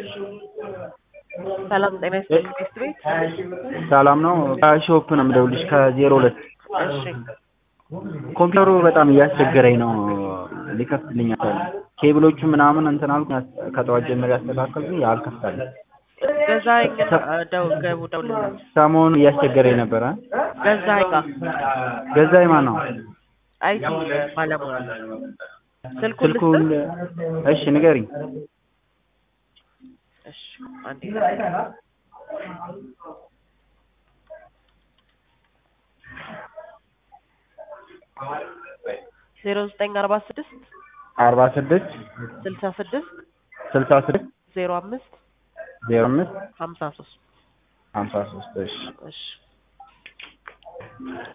ሰላም ጤና ይስጥልኝ ሚስት ቤት ሰላም ነው። ከሾፕ ነው የምደውልሽ ከዜሮ ሁለት እሺ ኮምፒውተሩ በጣም እያስቸገረኝ ነው። ሊከፍትልኝ አልቻለም። ኬብሎቹ ምናምን እንትን አልኩ ከጠዋት ጀምሮ ያስተካከልኩኝ አልከፍታለኝ። ገዛኸኝ ደው ገቡ ደውልለት ሰሞኑን እያስቸገረኝ ነበረ። ገዛኸኝ ጋር ገዛኝ ማን ነው? አይቲ ባለሙያ ስልኩን ስልኩን ልስጥህ እሺ ንገሪኝ። እሺ አንዴ ዜሮ ዘጠኝ አርባ ስድስት አርባ ስድስት ስልሳ ስድስት ስልሳ ስድስት ዜሮ አምስት ዜሮ አምስት ሀምሳ ሶስት ሀምሳ ሶስት እሺ እሺ